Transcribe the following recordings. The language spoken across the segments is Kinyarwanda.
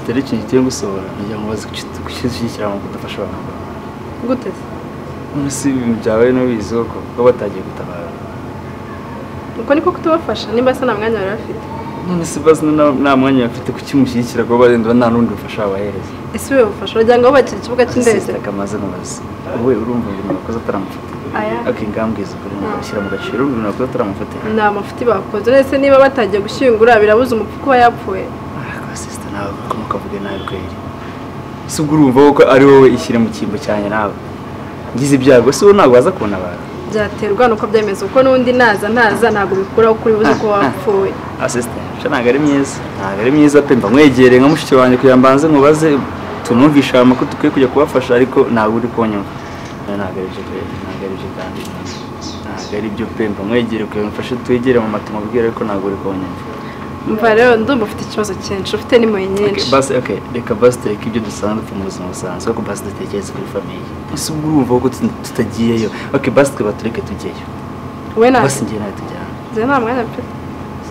rero ikintu kigiye gusohora kugira ngo baze gushyigikira abantu kudafasha abantu gute se none si ibintu byawe n'ubizi koko kuba batagiye gutabara ubwo niko kutubafasha nimba se nta mwanya bari bafite none si bazi na- nta mwanya bafite kukimushyigikira kuba barenda nta n'undi bufasha wabahereza ese ube bufasha wagira ngo wubakire ikibuga cy'indege kamaze mubazi wowe urumva ibintu wakoze ataramufata aya akingambwiza ukuri ngo bashyira mu gaciro urumva ibintu wakoze ataramufata ni amafuti bakoze ndetse niba batagiye gushyingura birabuze umupfu kuba yapfuye kwa sisita nawe koko ukavuga nabi kweri si ubwo urumva ko ari wowe ishyira mu cyimbo cyane nawe ngize ibyago si wowe ntabwo waza kubona abantu byaterwa nuko byemeza kuko n'undi naza ntaza ntabwo bikuraho kuri buze ko wapfuye asisita nsha ntabwo ari myiza ntabwo ari myiza pe mba nkwegereye nka mushiki wanjye kugira ngo mbanze nkubaze tumwumvishe ayo makuru dukwiye kujya kubafasha ariko ntabwo uri kunyumva Oya, ntabwo ari byo pe ntabwo ari byo kandi ntabwo ari byo pe mba nkwegereye kugira ngo mfashe twegere mu matuma ubwira ariko ntabwo uri kunyumva mva rero ndumva ufite ikibazo cyinshi ufite n'impuhwe nyinshi Okay, basi okay reka basi tureke ibyo dusanzwe twe mu buzima busanzwe ariko basi dutekereze kuri famiye ese ubwo urumva ko tu- tutagiyeyo okay basi tweba tureke tujyeyo we ntabwo basi njye nawe tujyana njye nta mwanya mfite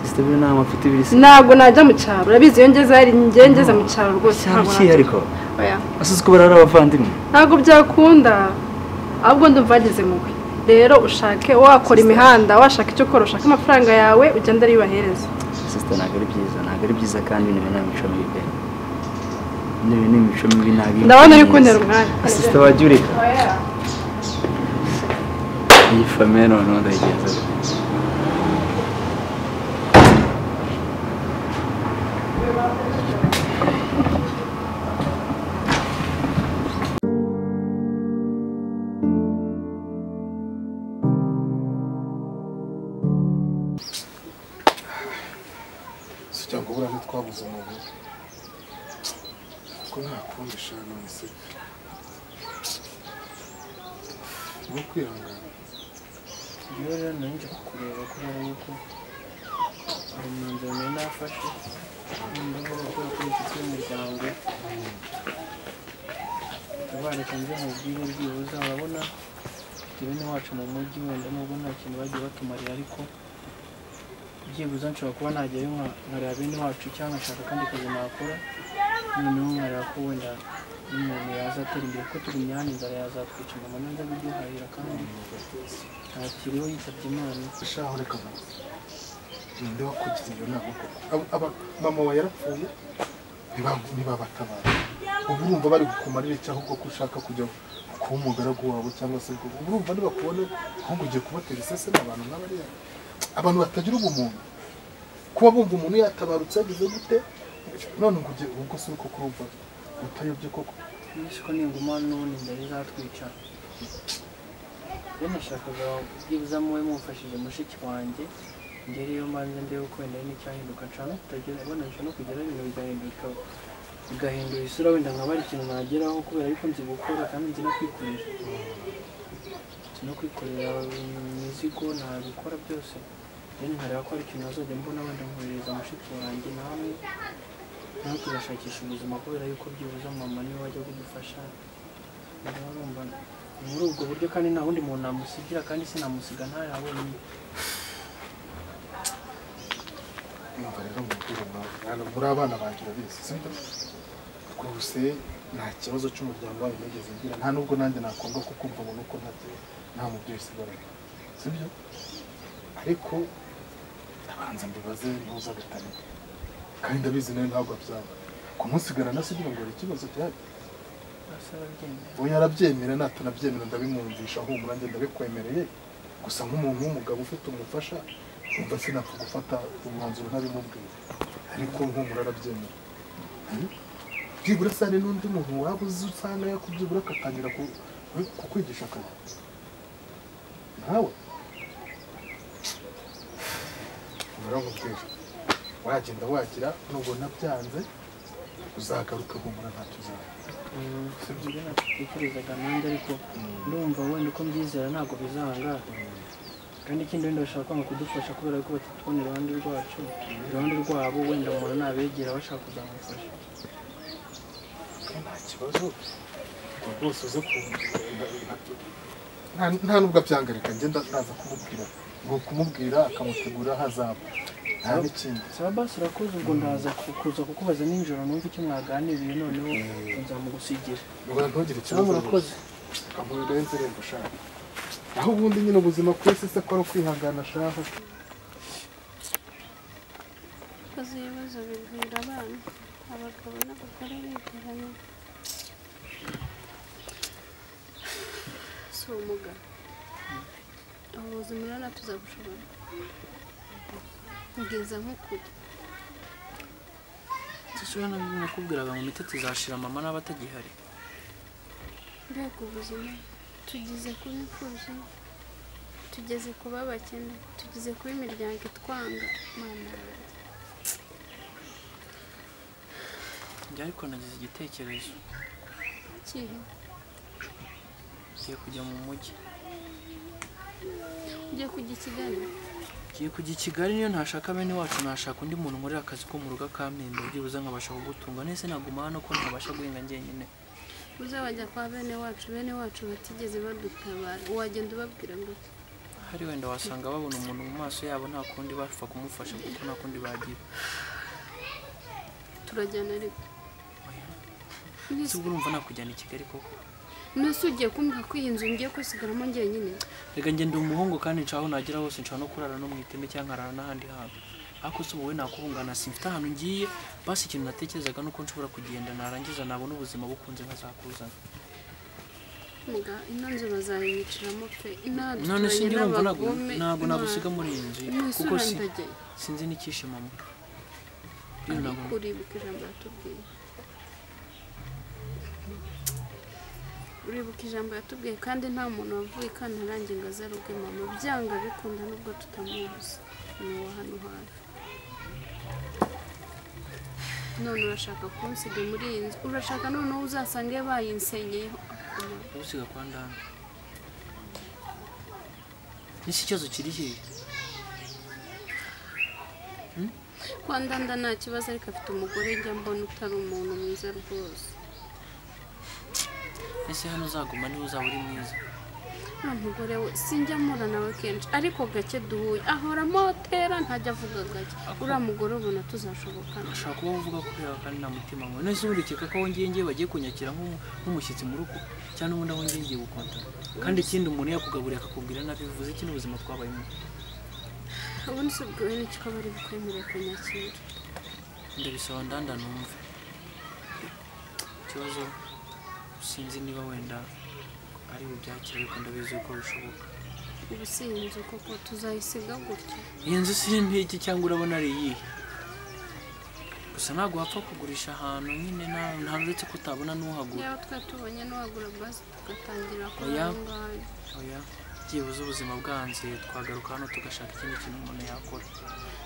sisiteme nta mafite ibiri se ntabwo najya mu cyaro urabizi iyo ngeze hari njye ngeze mu cyaro rwose cyangwa ntabwo iki najya ariko oya ese uzi ko barara abavandimwe ntabwo byakunda ahubwo ndumva wageze mubi rero ushake wakora imihanda washaka icyo ukora ushake amafaranga yawe ugenda ari yubahereza sisiteme ntabwo ari byiza ntabwo ari byiza kandi ni ibintu imico mibi pe ni ibintu imico mibi ntabwo ari ndabona uri myiza. kuntera umwanya sisiteme wajya ureka iyi famiye noneho ndayigenza si cyangwa ubura ntitwabuze umuntu ko nta kundi shana mwese no kwihangana Njyewe rero nanjye kukureba kubera yuko hari umwanzuro nari nafashe noneho gukora kuri inshuti y'umuryango tabareka njye mubwire byibuze urabona njyewe n'iwacu mu mujyi wenda nubwo nta kintu bagiye batumarira ariko byibuze nshobora kuba najyayo nka- nkareba bene wacu cyangwa nkashaka akandi kazi nakora noneho nkareba ko wenda n'umuntu yaza atera imbere kuko turi imyanya inzara yazatwica umuntu neza biduhahira kandi ntakiriho yitabye imana ashaka ureka umuntu ninde wakugize iyo nama koko Aba- aba- mama wawe yarapfuye ntibab- ntibabatabara ubu urumva bari gukumarira iki ahubwo ko ushaka kujya kuba umugaragu wabo cyangwa se ubwo ubu urumva ntibakubona ahubwo ugiye kubatera isese n'abantu nk'abariya abantu batagira ubumuntu kuba bumva umuntu yatabarutse yagize gute none ngo ugiye ubwo si uko kurumva utayobye koko Yesu ko ninguma n'ubundi inzara izatwica rero nashakaga byibuze muwe mumfashije mushiki wanjye ngere iyo mbanze ndebe uko wenda hari n'icyahinduka nshaka kutagira ubona nshaka no kugira ibintu bigahinduka bigahindura isura wenda nkaba ari ikintu nageraho kubera ariko nzi gukora kandi nzi no kwikorera nzi no kwikorera imizigo nabikora byose rero nkareba ko hari ikintu nazajya mbona wenda nkoherereza mushiki wanjye namwe nawe tugashakisha ubuzima kubera yuko byibuze mama niwe wajya kudufasha rero urumva ni muri ubwo buryo kandi nta wundi muntu namusigira kandi sinamusiga ntari aho wenyine numva rero mubwire nawe Mwana, muri abana banjye urabizi sibyo rwose nta kibazo cy'umuryango wawe nigeze ngira nta nubwo nanjye nakwanga ko kumva umuntu uko ntabyo nta mubyeyi usigaranye sibyo ariko abanza mbibaze ntuza gatarika kandi ndabizi nawe ntabwo byaba kumusigarana si kugira ngo hari ikibazo gihari basa babyemera ubu yarabyemera natanabyemera ndabimwumvisha humura njye ndabikwemereye gusa nk'umuntu w'umugabo ufite umufasha umva sinapfa gufata umwanzuro ntabimubwira ariko humura arabyemera Hmm? byibura se hari n'undi muntu waba uzi usanga yakubyibura akatangira ku- kukwigisha akazi ntawe barankubwira wagenda wagira nubwo nabyanze uzagaruka humura ntacyo uzaba ibyo natekerezaga nanjye ariko ndumva wenda uko mbyizera ntabwo bizanga kandi ikindi wenda bashaka kwanga kudufasha kubera yuko batatubona iruhande rwacu iruhande rwabo wenda umuntu nabegera bashaka kuzamufasha nta kibazo ubwo rwose uze kumubwira nta nubwo abyangarika ngenda naza kumubwira ngo kumubwira akamutegura hazaba nta n'ikindi saba basi urakoze ubwo ndaza ku- kuza kukubaza nijoro numva icyo mwaganiriye noneho nzamugusigira ubona ntugire ikibazo saba murakoze amubiri rero indirimbo ushaka aho ubundi nyine ubuzima ku isi se ko ari ukwihangana shaho Koze ibibazo bigwira abana abagabo n'abagore begeranye si ubumuga ubu buzima rero natuza gushobora kugeza nko kure sisura nabyo nakubwiraga ngo mite tuzashira mama n'aba atagihari mbega ubuzima tugeze kuba imfubyi tugeze kuba abakene tugeze kuba imiryango itwanga mana yanjye njye ariko nagize igitekerezo kihe ngiye kujya mu mujyi ugiye kujya i kigali ngiye kujya i kigali niyo ntashaka bene wacu nashaka undi muntu nkorera akazi ko mu rugo akampemba byibuze nkabasha kugutunga nese naguma hano ko ntabasha guhinga njyenyine uzabajya kwa bene wacu bene wacu batigeze badutabara wagenda ubabwira ngo iki? hari wenda wasanga babona umuntu mu maso yabo nta kundi bapfa kumufasha kuko nta kundi bagira turajyana ariko si ubwo urumva nakujyana i kigali koko nese ugiye kumbwira ko iyi nzu ngiye kwisigaramo njyenyine reka njye ndi umuhungu kandi nshaka aho nagera hose nshaka no kurara no mu iteme cyangwa nkarara n'ahandi hantu ariko se wowe nakubungana simfite ahantu ngiye basi ikintu natekerezaga ni uko nshobora kugenda narangiza nabona ubuzima bukunze nkazakuzana muga ino nzu bazayiciramo pe inaha none duturanye sinjye urumva ntabwo- n'abagome ntabwo Imana- nagusiga muri iyi nzu kuko n'isura si- ndageye sinzi n'icyishimo mwe rero ntabwo uribuka ijambo yatubwiye uribuka ijambo yatubwiye kandi nta muntu wavuye i kantarange ngo azaruge mama byanga bikunda nubwo tutamuzi ni uwa hano hafi none urashaka kunsiga muri iyi nzu urashaka noneho uzasange bayinsenyeyeho akamaro usiga kwa ndana n'iki kibazo kiri hehe kwa ndanda nta kibazo ariko afite umugore njya mbona utari umuntu mwiza rwose ese hano uzaguma niba uzaba uri mwiza nta mugore we sinjya mpura nawe kenshi ariko gake duhuye ahora amotera ntajya avuga gake uriya mugore ubona tuzashobokana ashobora kuba uvuga kubera kandi nta mutima mwe none se ubundi ukeka ko aho ngiye ngiye bagiye kunyakira nk'umu- nk'umushyitsi mu rugo cyangwa ubundi aho ngiye ngiye gukontana kandi ikindi umuntu yakugaburiye akakubwira nabi bivuze iki n'ubuzima twabayemo ubundi se ubwo ni kikaba ari bukwemereye kunyakira ndabisaba ndanda numve ikibazo sinzi niba wenda ari bubyakire ariko ndabizi ko bishoboka ubu si iyi nzu koko tuzayisiga gutya iyi nzu si iki cyangwa urabona ari iyihe gusa ntabwo wapfa kugurisha ahantu nyine nawe ntabwo uretse ko utabona n'uhagura yaba twari tubonye n'uwagura basi tugatangira kuri Oya. aho ngaho oya byibuze ubuzima bwanze twagaruka hano tugashaka ikindi kintu umuntu yakora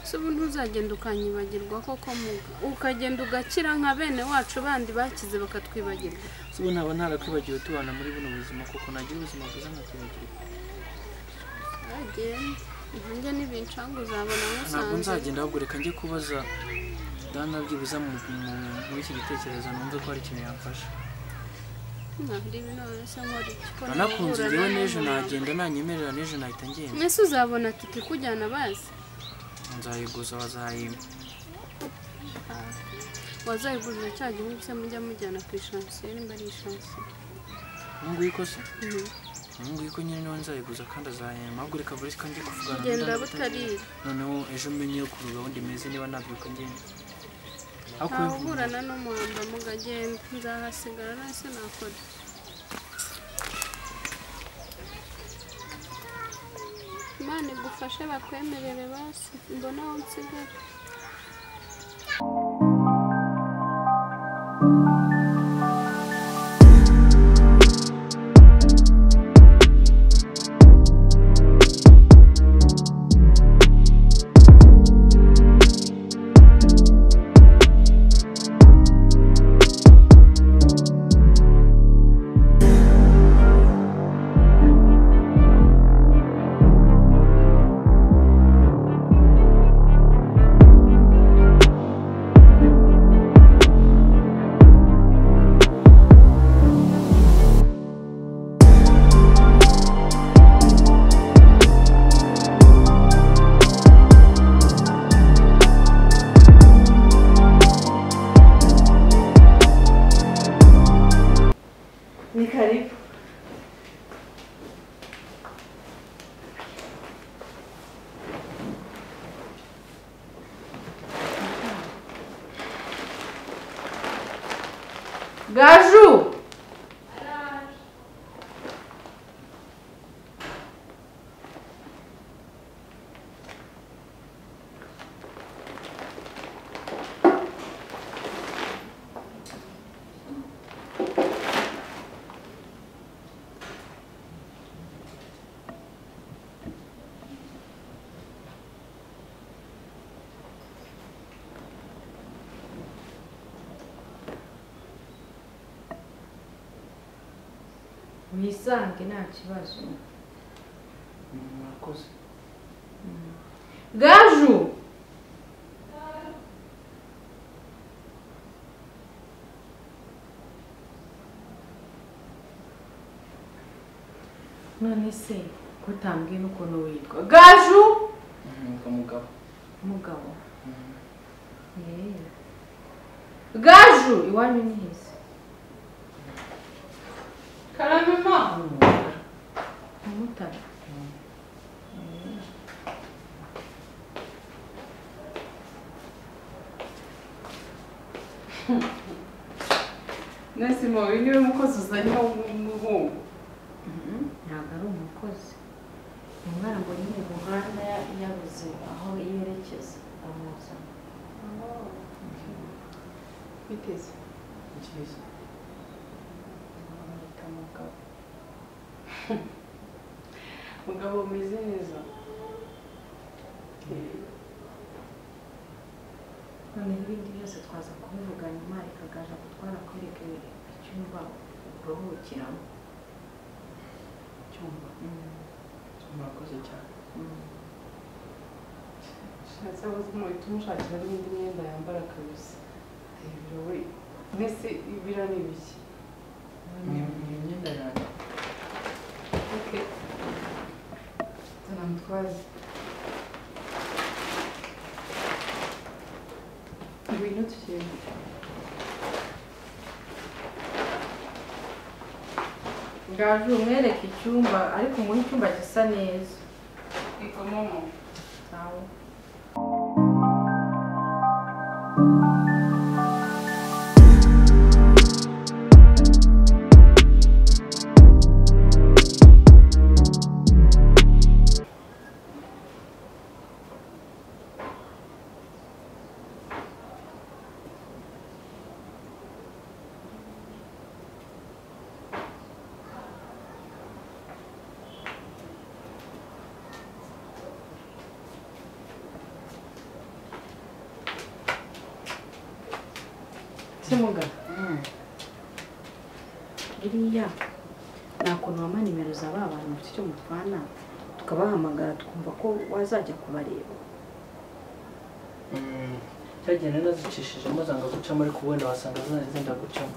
si ubu ntuzagenda ukanyibagirwa koko muga ukagenda ugakira nka bene wacu bandi bakize bakatwibagirwa si ubu ntaba ntarakwibagiwe tubana muri buno buzima kuko nagira ubuzima bwiza nkakwibagirwa agenda nanjye n'ibincanga uzabona ntabwo musanze nzagenda ahubwo reka njye kubaza dana byibuze mu- mu- muri iki gitekerezo numve ko hari ikintu yamfasha ntabwo ibi nonese nkora iki ko anakunze njyewe nahura n'ejo n'uyu muntu. nagenda nanyemerera n'ejo nahita ngenda ese uzabona tike ikujyana bazi nzayiguza bazayimpa wazayigurira cya gihugu se mujya mujyana ku ishansiyo nimba ari ishansiyo ubu nguyu ko se Mhm. ubu nguyu ko nyine niwe nzayiguza kandi azayimpa ahubwo reka buri kandi kuvugana na genda Dana butarira noneho ejo umenye ukuntu gahunda imeze niba ntabwiruka ngenda ariko ntawe uburana n'umuhanda mugagenda nzahasigara nase nakora imana igufashe bakwemerere basi mbona aho nsigara gaju wisange nta kibazo murakoze gaju none se ko utambwiye n'ukuntu witwa gaju umwuga mugabo mugabo Yeee. gaju iwanyu ni heza karame umumotari mwese mubi niwe mukozi uzanye w'umuhungu ntabwo ari umukozi umwana ngo nyine mu muhanda ya- yabuze aho yerekeza amuzana biteze icyiza amwita umugabo mugabo umeze neza noneho ibindi byose twaza kubivuga nyuma rikagaja gutwara kwereka icyumba uruhukiramo cyumba murakoze cyane shatse aho muhita umushakira n'indi myenda yambara kabisa hejuru we mwese ibira ni biki ni ni imyenda yanjye zana mutwaze ngwino tugende ngaje umwereka icyumba ariko umuhe icyumba gisa neza ikomomo nawe kimuga biriya nta kuntu wampa nimero za ba bantu bafite icyo mutwana tukabahamagara tukumva ko wazajya kubareba cyagenda nazicishijemo zanga gucamo ariko wenda wasanga zari zenda gucamo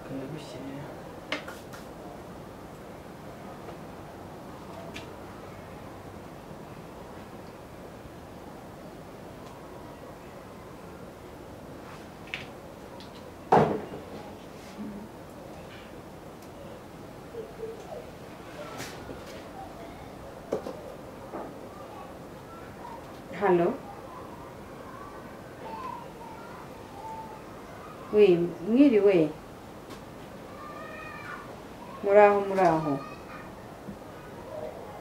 ukayagushyirira hano we mwiriwe muri aho muri aho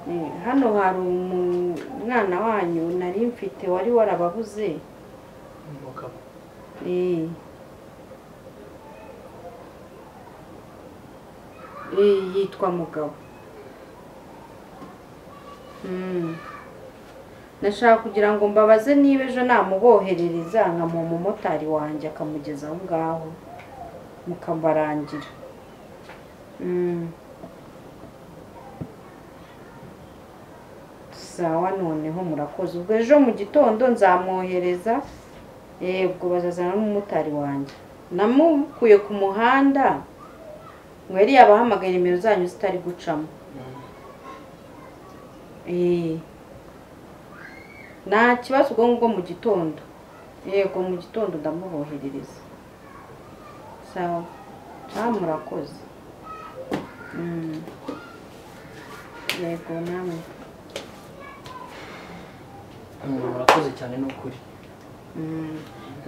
Eh, hano hari umu- umwana wanyu nari mfite wari warababuze umugabo Eh. Eh, yitwa mugabo Mm. nashaka kugira ngo mbabaze niba ejo namuboherereza nkamuha umumotari wanjye akamugeza aho ngaho mukabarangira Mm. sawa noneho murakoze ubwo ejo mu gitondo nzamwohereza yego bazazana n'umumotari wanjye namukuye ku muhanda ngo yari yabahamagaye nimero zanyu zitari gucamo Eh. nta kibazo ubwo ngubwo mu gitondo yego mu gitondo ndamuboherereza sawa nta murakoze Mm. yego namwe murakoze cyane ni ukuri Mm.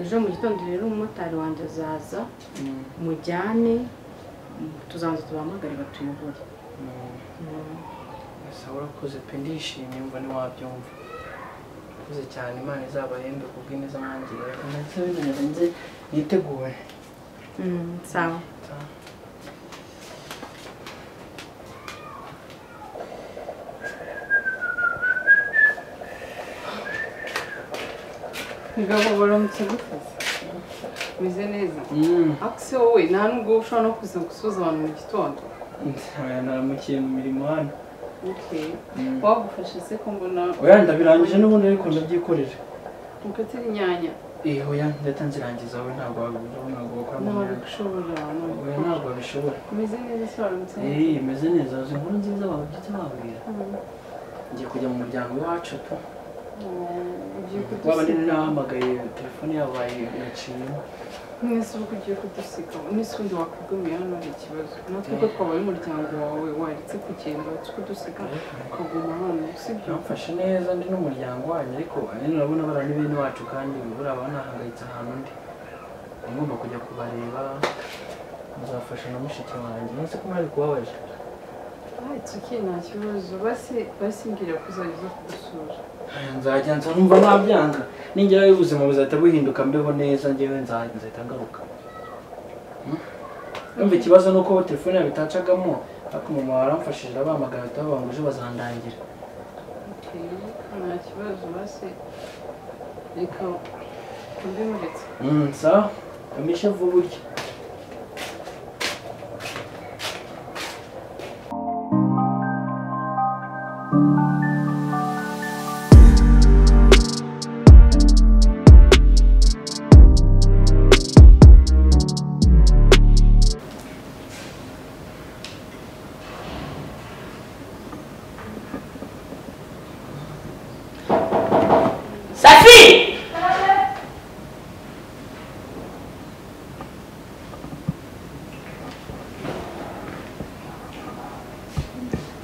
ejo mu gitondo rero umumotari wanjye azaza mujyane tuzabanza tubahamagare batuyobore ese urakoze pe ndishimye mva ntiwabyumva urakoze cyane imana izabahembe ku bw'ineza mwangirira ndetse bimenyere nze yiteguye Mm, sawa ngabo baramutse gukaza umeze neza ariko se wowe nta nubwo ushobora no kuza gusoza abantu mu gitondo naramukiye mu mirimo hano okay wagufashe se ko mbona oya ndabirangije n'ubundi ariko ndabyikorera mukatira inyanya eh oya ndahita nzirangiza wowe ntabwo wabibura ntabwo wakora mu ntabwo myaka bishobora ntabwo oya ntabwo wabishobora umeze neza se waramutse eh imeze neza uzi inkuru nziza babyutse babwira ngiye kujya mu muryango iwacu pe ugiye waba kudusiga nini nahamagaye telefone yabaye yaciyemo mwese uvuga ugiye kudusiga mwese ubundi wakwigumiye hano hari ikibazo natwe ko twaba ari umuryango wawe waretse kugenda wari kudusiga ukaguma hano sibyo bamfashe neza ndi n'umuryango wanyu ariko nyine urabona barani bene wacu kandi buriya banahangayitse ahantu ndi Ndi ngomba kujya kubareba nzafasha na mushiki wanjye nonese ko mwari kubabaje Ah, it's okay nta kibazo basi basi mbwira ko uzajya uza kudusura Aya, nzajya nza numva nabyanga ningerayo ubuzima buzahita buhinduka mbeho neza ngewe nza- nzahita ngaruka Hmm? Ndumva ikibazo ni uko telefone yabo itacagamo ariko mama waramfashije abahamagara bahita bavuga ngo ejo bazandangira Okay, nta kibazo basi reka mbimuretse Mm, sawa kamisha vuba urya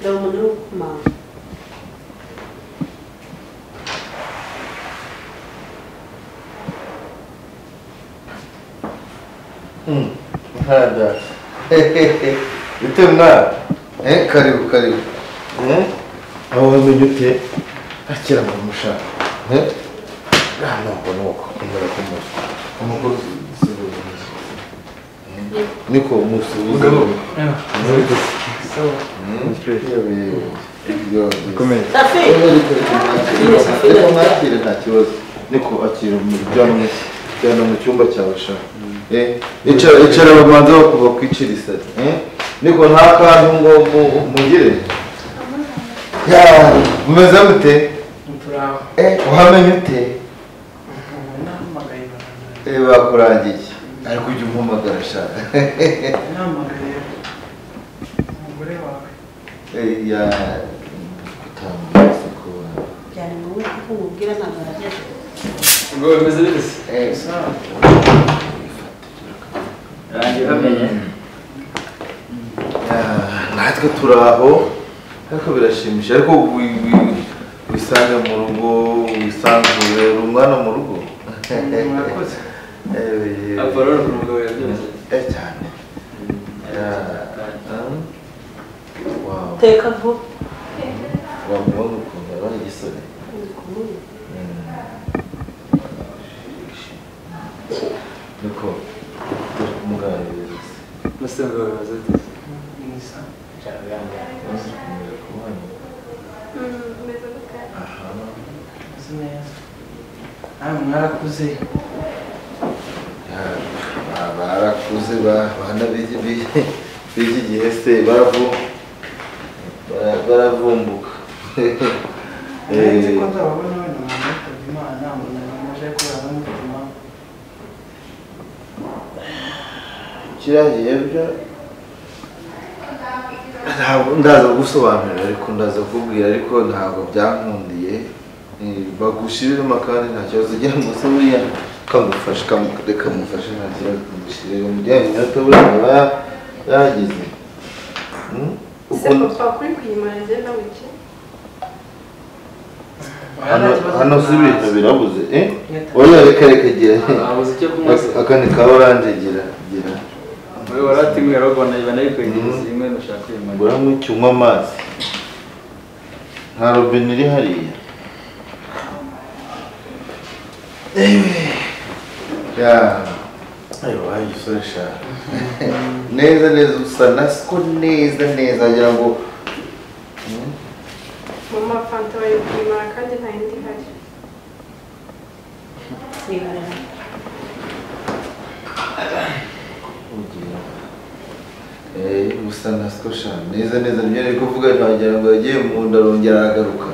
dore umuntu uri gukomanga ntada ute mwana eh karibu karibu eh aho wamenye ute akira mu mushaka eh ah ntabwo nuko kumara kumara umugore usubiza niko umusubiza Komeza. reka mwakire nta kibazo niko akira umuryango cyane mu cyumba cyawe sha eh icara icara babanza bakuva kwicira isari eh niko nta kantu ngo mu- mugire ya umeze gute turaho eh uhamenye ute nahamagaye barandura eh bakurangiye ariko ujya umpamagara sha nahamagaye umugore wawe eh ya gutambutsa ko byari wowe kuko umubwira ntabwo araheze ubwo bimeze bimeze eh sawa rangiye bamenye natwe turi aho ariko birashimisha ariko wi- wi- wisange mu rugo wisanzure uri umwana mu rugo murakoze Eh, apollo ni umugabo yabyutse eh, cyane Yeah. Um, wow. teka vuba wamubona ukuntu yabona igisore niko turi kumuganiriza mbese ngo bimeze ni sawa Umaze kumureba ku mwana. Aha. uzi neza nawe mwarakuze Ya, ba- barakuze ba- bana b'iki- b'iki b'iki gihe se baravu bara- baravumbuka Eh, nzi ko nzababona wenda umuntu witabye imana ntabona namaje kubera n'umutima kiriya byo ntabwo ndaza gusobanurira ariko ndaza kubwira ariko ntabwo byankundiye Eh, bagushyiriremo kandi nta kibazo ugira ngo se buriya kamufashe kamu- kamufashe nta kibazo kamushyirire mu gihe iminota buriya aba yagize Hmm? se Ukuntu- papa kuri kuyimara njye nawe iki hano hano si ibintu birabuze eh oya reka reka gira abuze icyo kunywa se aka ni ka oranje gira gira wowe warateguye urabona biba nabikwegereza rimwe ndashaka uyu mugore ngura nk'icyo unywa amazi nta robine iri hariya Ewe. ya ayo waje usore sha neza neza usa na siko neza neza wagira ngo Hmm? mu mafanta bayipimara kandi nta yindi ihari Sigarara. Ugira. Eh, gusa na skosha neza neza niyo ari kuvuga ntagira ngo yagiye mu nda arongera aragaruka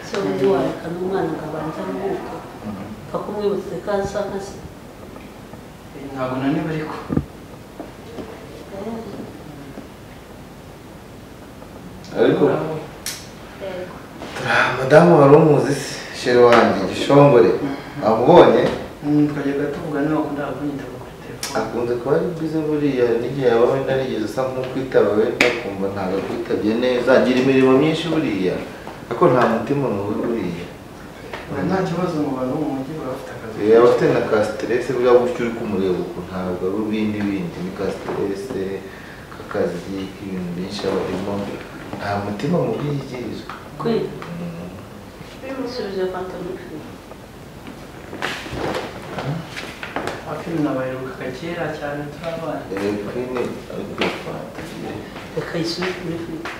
Se undi warekana umwana akabanza aruhuka upfa kumwibutsa ko asa nka se ntabwo naniba ariko ariko turiha madamu wari umuzi se shere wanjye gishongore amubonye Mm, twajyaga tuvugana wakunda kunyitaga kuri telefone akunze kuba ari bize buriya n'igihe yaba wenda narigeze usa nk'ukwitaba wenda akumva ntabwo akwitabye neza agira imirimo myinshi buriya ariko nta mutima mubi buriya Ura nta kibazo mu bantu bo mu mujyi baba bafite akazi yaba afite na ka siteresi bwa buryo uri kumureba uku ntabwo ari ubwindi bindi ni ka siteresi k'akazi k'ibintu byinshi aba arimo nta mutima mubi yigirizwa kwiga Mm. bimusubije fanta n'ufu abakinnyi nabaheruka kera cyane turi abana Eh, Queen, eh, Fanta. reka yisubire muri firigo